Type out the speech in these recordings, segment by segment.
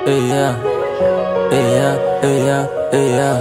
Hey yeah, hey yeah, hey yeah, hey yeah.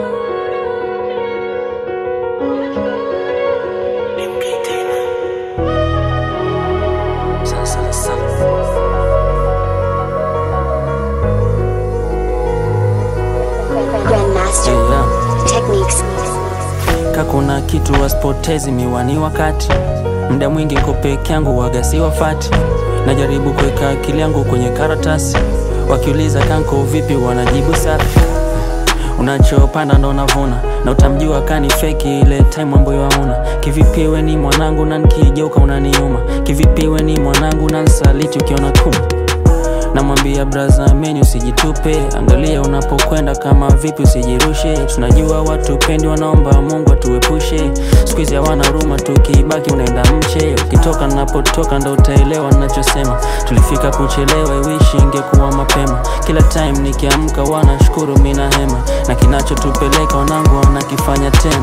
Grandmaster Hey yeah. Techniques. Kakuna kitu wasipotezi miwani wakati mda mwingi nko peke yangu wagasi wafati najaribu kuweka akili yangu kwenye karatasi wakiuliza kanko vipi wanajibu safi unachopanda ndo navuna na utamjua kani feki ile time ambayo hauna kivipi we ni mwanangu na nikigeuka unaniuma kivipi we ni mwanangu na nsaliti ukiona kuma namwambia braza meni usijitupe angalia unapokwenda kama vipi usijirushe tunajua watu pendi wanaomba mungu atuepushe skuizi hawana huruma tukibaki unaenda mche ukitoka napotoka ndo utaelewa nachosema tulifika kuchelewa iwishi ingekuwa mapema kila time nikiamka wanashukuru mina hema na kinachotupeleka wanangu wanakifanya tena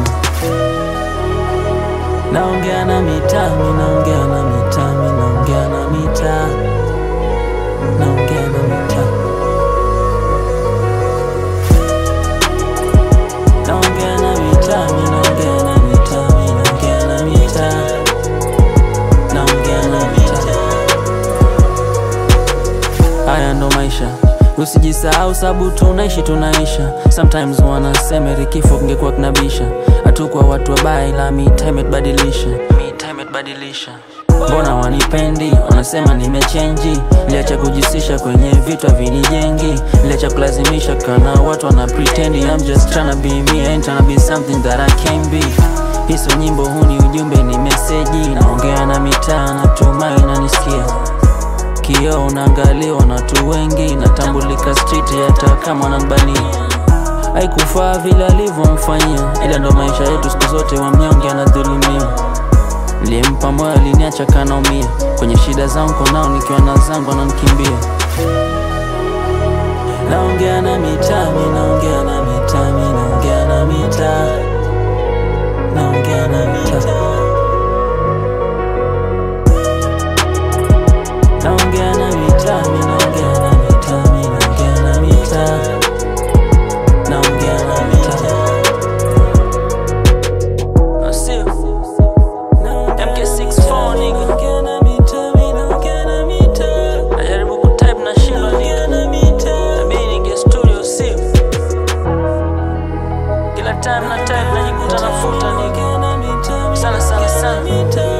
naongea na mitaa mi naongea na mitaa mi naongea na mitaa naongea na mitaa naongea na mitaa mi naongea na mitaa mi naongea na mitaa naongea na mitaa haya ndo maisha usijisahau sabu tunaishi tunaisha sometimes wanasema eri kifo kingekuwa kinabisha hatukuwa watu wabaya ila mitaa imetubadilisha mitaa imetubadilisha mbona wanipendi wanasema nimechenji liacha kujisisha kwenye vitu havinijengi liacha kulazimisha kana watu wana pretendi I'm just tryna be me I ain't tryna be something that I can be hiso nyimbo huu ni ujumbe ni meseji naongea na mitaa natumai nanisikia kioo unaangaliwa na watu wengi natambulika street hata kama wananbania haikufaa vile alivyomfanyia ila ndo maisha yetu siku zote wa mnyonge anadhulumiwa Nilimpa moyo aliniacha kanaumia kwenye shida zangu konao nikiwa na zangu ananikimbia naongea na mitaa mi naongea na mitaa mi naongea na mitaa naongea na mitaa naongea na mitaa mi naongea na mitaa mi naongea na mitaa naongea na mitaa Asio. MK64 nigga. Najaribu kutype na shindwa nigga. Nabidi ningie studio sio. Kila time na type najikuta nafuta nigga. Sana sana sana.